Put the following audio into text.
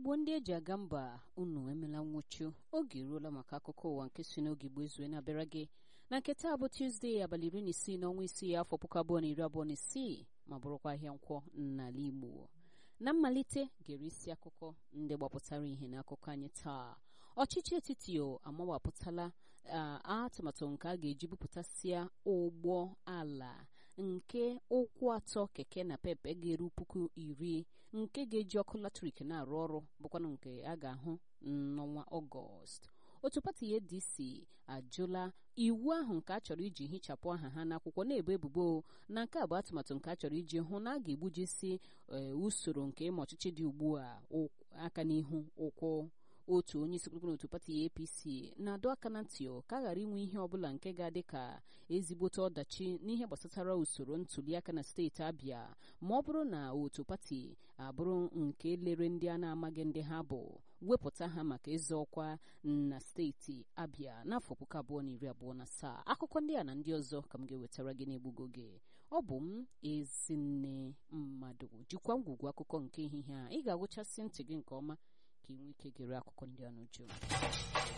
igbo ndị eji aga mba unu emela nwụchu oge eruola maka akụkọ ụwa nke si n'oge igbo ezue na-abịara gị na nke taa bụ tuzdee abalị iri na isii n'ọnwa isii afọ puku abụọ na iri abụọ na isii ma bụrụkwa ahịa nkwọ n'ala igbo na mmalite gere isi akụkọ ndị gbapụtara ihe n'akụkọ anyị taa ọchịchị etiti amawapụtala atụmatụ nke a ga-eji bupụtasịa ụgbọ ala nke ụkwụ atọ keke na pepe ga-eru puku iri nke ga-eji ọkụ latrik na-arụ ọrụ bụkwanụ nke a ga-ahụ n'ọnwa ọgọst otu pati adc ajụla iwu ahụ nke a chọrọ iji hichapụ aha ha n'akwụkwọ na-ebo ebubo na nke a bụ atụmatụ nke a chọrọ iji hụ na a ga-egbujisi usoro nke ịma ọchịchị dị ugbu a aka n'ihu ụkwụ otu onye isi kpụrụkpụrụ otu pati apc na-adọ aka na ntị ka a ghara inwe ihe ọbụla nke ga-adị ka ezigbote ọdachi n'ihe gbasatara usoro ntuliaka na steeti abịa ma ọ bụrụ na otu pati abụrụ nke lere ndị a na-amaghị ndị ha bụ wepụta ha maka ịzọ ọkwa na steeti abịa n'afọ puku abụọ na iri abụọ na asaa akụkọ ndị a na ndị ọzọ ka m ga-ewetara gị n'egbugo gị ọ bụ m ezinne mmadụ jikwa ngwugwu akụkọ nke ehihie a ị ga-agụchasị ntị gị nke ọma ka ị nwee ike gere akụkọ ndị a n'uju